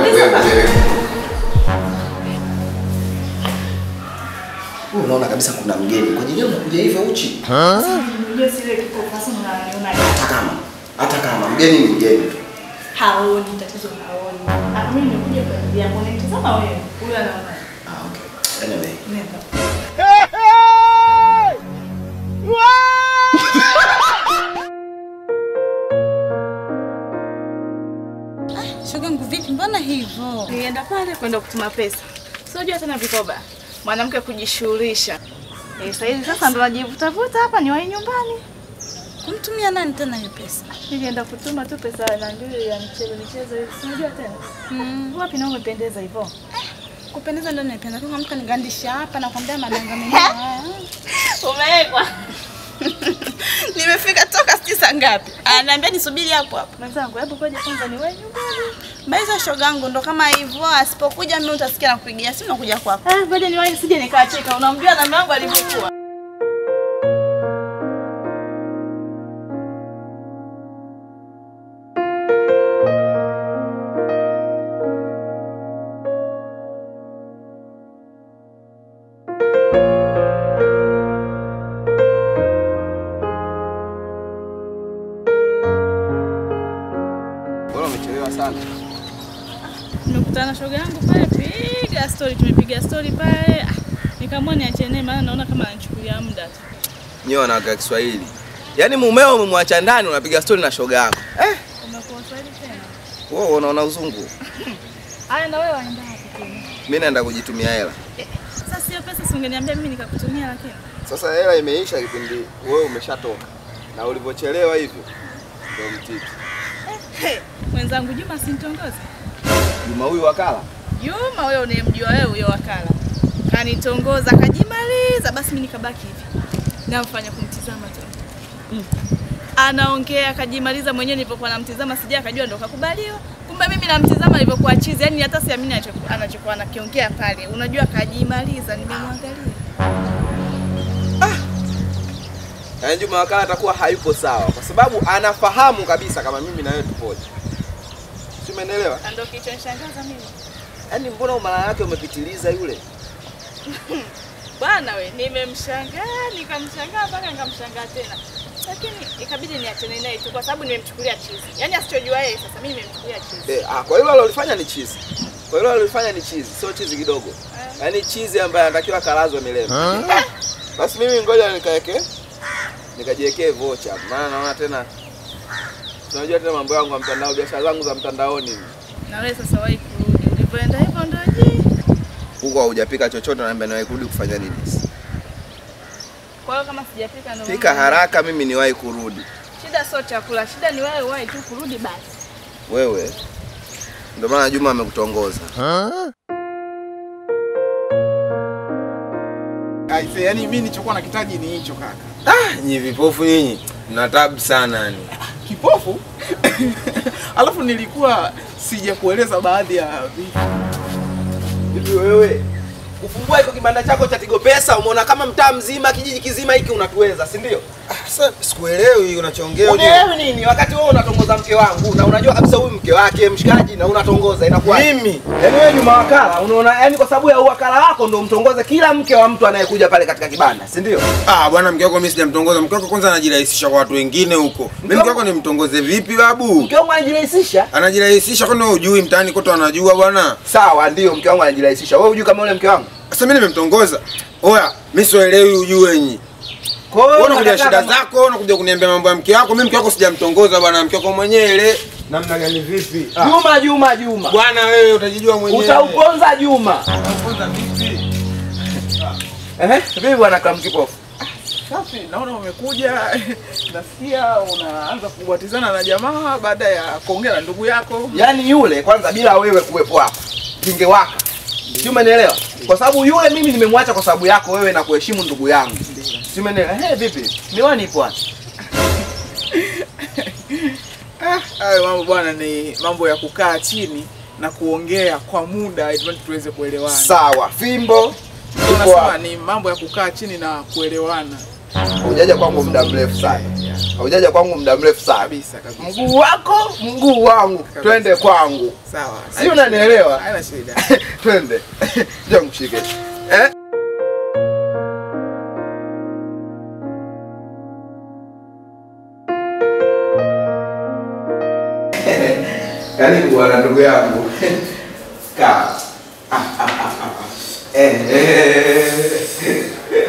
wewe wewe. Wewe unaona kabisa kuna mgeni. Kwa nini unakuja hivyo uchi? Unajua sile kipofu sasa unaniona Hata kama hata kama mgeni ni mgeni tu. haoni tatizo haoni. Ah, mimi nimekuja kwa ajili yako nitazama wewe. Huyu anaona. Ah, okay. Anyway. Nenda. Shogangu vipi, mbona hivyo? Nilienda pale kwenda kutuma pesa. Sijua tena vikoba. Mwanamke kujishughulisha. Eh, sasa hivi sasa ndo najivuta vuta hapa ni wahi nyumbani. Kumtumia nani tena hiyo pesa? Nilienda kutuma tu pesa na ndio ya mchezo michezo hivi. Sijua tena. Mm. Wapi na umependeza hivyo? Kupendeza ndio nimependa. Kama mtu anigandisha hapa na kwambia madanga mengine haya. Umewekwa. Nimefika toka sijui saa ngapi. Ananiambia nisubiri hapo hapo. Mwenzangu, hebu ngoja kwanza ni wewe nyumbani. Baiza shogangu ndo kama hivyo, asipokuja mimi utasikia nakupigia simu nakuja kwako. Ah, ngoja niwahi sije nikacheka. Unamjua na yangu alivyokuwa. Bora umechelewa sana. Nimekutana na shoga yangu pale, piga story, tumepiga story pale. Ah, Nikaamua niache naye maana naona kama ananichukulia muda tu. Nyewe wanawake wa Kiswahili. Yaani mumeo umemwacha ndani unapiga stori na shoga yako. Eh, Umekuwa Swahili tena. wewe unaona uzungu. Haya na wewe waenda wapi tena? Mimi naenda kujitumia hela. Sasa sio pesa si ungeniambia mimi nikakutumia lakini. Sasa hela imeisha kipindi wewe umeshatoka. Na ulivyochelewa hivyo ndio mtiki. Hey, mwenzangu Juma simtongoze. Juma huyu wakala. Juma wewe unayemjua wewe huyo wakala. Kanitongoza kajimaliza basi mimi nikabaki hivi. Namfanya kumtizama tu. Anaongea akajimaliza mwenyewe nilipokuwa namtizama sija akajua ndo kakubaliwa. Kumbe mimi namtizama alivyokuwa chizi, yani hata siamini anachoku- anachokuwa anakiongea pale. Unajua kajimaliza nimemwangalia. Yaani Juma wakala atakuwa hayupo sawa kwa sababu anafahamu kabisa kama mimi na wewe tupoje. Si umeelewa? Na Ndio kilichonishangaza mimi. Yaani mbona umalaya wake umepitiliza yule? Bwana we, nimemshangaa nikamshangaa mpaka nikamshangaa tena, lakini ikabidi niachane naye tu kwa sababu nimemchukulia chizi. Yaani asichojua yeye sasa, mimi nimemchukulia chizi. Eh, ah, kwa hilo alilofanya ni chizi. Kwa hilo alilofanya ni chizi, sio chizi kidogo. Yaani chizi ambaye anatakiwa kalazwe milele. Basi mimi ngoja nikaeke nikajiwekee vocha. Maana naona tena tunajua tena mambo yangu ya mtandao, biashara zangu za mtandaoni. Na wewe sasa wahi kurudi, ulivyoenda hivyo ndio je? Huko haujapika chochote naambia nawe kurudi kufanya nini? Kwa hiyo kama sijapika ndio Pika mambo. haraka mimi niwahi kurudi. Shida sio chakula, shida ni wewe wahi tu kurudi basi. Wewe ndio maana Juma amekutongoza. Aise, yani mimi nilichokuwa nakitaji ni hicho kaka. Ah, nyi vipofu nyinyi mna tabu sana yani. Kipofu? Alafu nilikuwa sijakueleza baadhi ya vitu. Hivi wewe kufungua hiko kibanda chako cha Tigo Pesa umeona kama mtaa mzima kijiji kizima hiki unatuweza, si ndio? Sasa sikuelewi unachoongea uje. Unaelewi nini wakati wewe unatongoza mke wangu na unajua kabisa huyu mke wake mshikaji na unatongoza inakuwa Mimi Yaani wewe Juma wakala unaona yaani kwa sababu ya uwakala wako ndio mtongoze kila mke wa mtu anayekuja pale katika kibanda, si ndio? ah, bwana mke wako mimi sijamtongoza. Mke wako kwanza anajirahisisha kwa watu wengine huko. Mimi mke wako nimtongoze vipi babu? Mke wangu anajirahisisha. Anajirahisisha kwani wewe hujui mtaani kote wanajua bwana. Sawa, ndio mke wangu anajirahisisha. Wewe hujui kama yule mke wangu? Sasa mimi nimemtongoza. Oya, mimi sielewi ujue nyinyi. Kwa hiyo Wewe unakuja unataka shida kama- zako, unakuja kuniambia mambo ya mke wako. Mimi mke wako sijamtongoza bwana, mke wako mwenyewe ile. Namna gani vipi? Ah, Juma Juma Juma. Bwana wewe utajijua mwenyewe. Utauponza Juma. Utauponza vipi? Ehe, vipi bwana kama kipofu? Safi, naona umekuja nasikia unaanza kubatizana na jamaa baada ya kuongea na ndugu yako. Yaani yule kwanza bila wewe kuwepo hapa kingewaka. Si umenielewa? Kwa sababu yule mimi nimemwacha kwa sababu yako wewe na kuheshimu ndugu yangu. Si umenielewa? Eh, vipi? Miwani ipo wapi? Ah, hayo mambo bwana ni mambo ya kukaa chini na kuongea kwa muda ili tuweze kuelewana. Sawa, fimbo ipo Unasema wapi? ni mambo ya kukaa chini na kuelewana. Hujaja kwangu muda mrefu sana. Haujaja kwangu muda mrefu sana. Kabisa kabisa. Mguu wako, mguu wangu. Twende kwangu. Sawa. Si unanielewa? Haina shida. Twende. Njoo mshike. Eh? Karibu bwana ndugu yangu. Kaa. Ah, ah, ah, ah, ah. Eh, eh.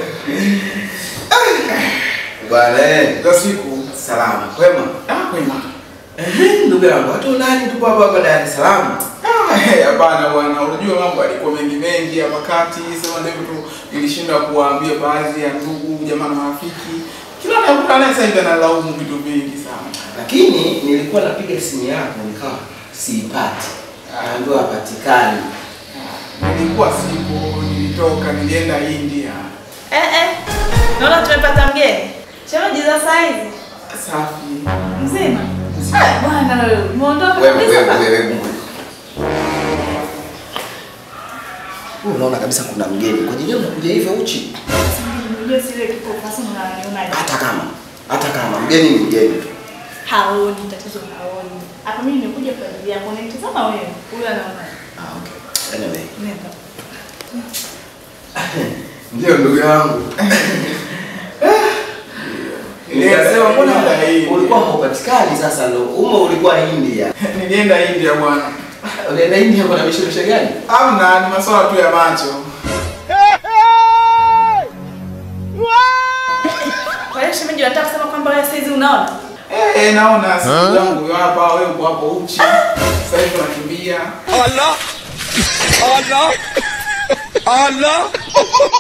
Bwana eh. Za siku. Salama. Kwema? Ah, kwema. Eh, ndugu yangu, hata nani tupo hapa hapa Dar es Salaam? Ah, eh, Hapana bwana, unajua mambo yalikuwa mengi mengi hapa kati, sema ndio tu nilishindwa kuwaambia baadhi ya ndugu jamaa na marafiki. Kila anayekutana naye sasa hivi analaumu vitu vingi sana. lakini nilikuwa napiga simu yako nikawa siipati, naambiwa hapatikani. Nilikuwa sipo, nilitoka, nilienda India. Eh eh. Naona tumepata mgeni. Shemeji za saa hizi. Safi. Mzima. Ah, bwana wewe, umeondoka Wewe kabisa. wewe pa- wewe. wewe. Wewe unaona kabisa kuna mgeni, kwa nini unakuja hivyo uchi? Unajua sile kipo kasi unanionaje? Hata kama hata kama mgeni ni mgeni tu. Haoni tatizo haoni. Hapa mimi nimekuja kwa ajili yako. Unanitazama wewe. Huyu anaona. Ah, okay. Anyway, Nenda. Ndio ndugu yangu. nikasema mbona Nilienda India. ulikuwa haupatikani sasa ndo umo ulikuwa India. Nilienda India bwana. Unaenda India kwa mishemishe gani? Amna, ni masuala tu ya macho. Kwa hiyo shemeji unataka kusema kwamba wewe saizi unaona? Eh, eh, naona siku yangu yu hapa, wewe uko hapo uchi. Sasa hivi unakimbia. Allah! Allah! Allah!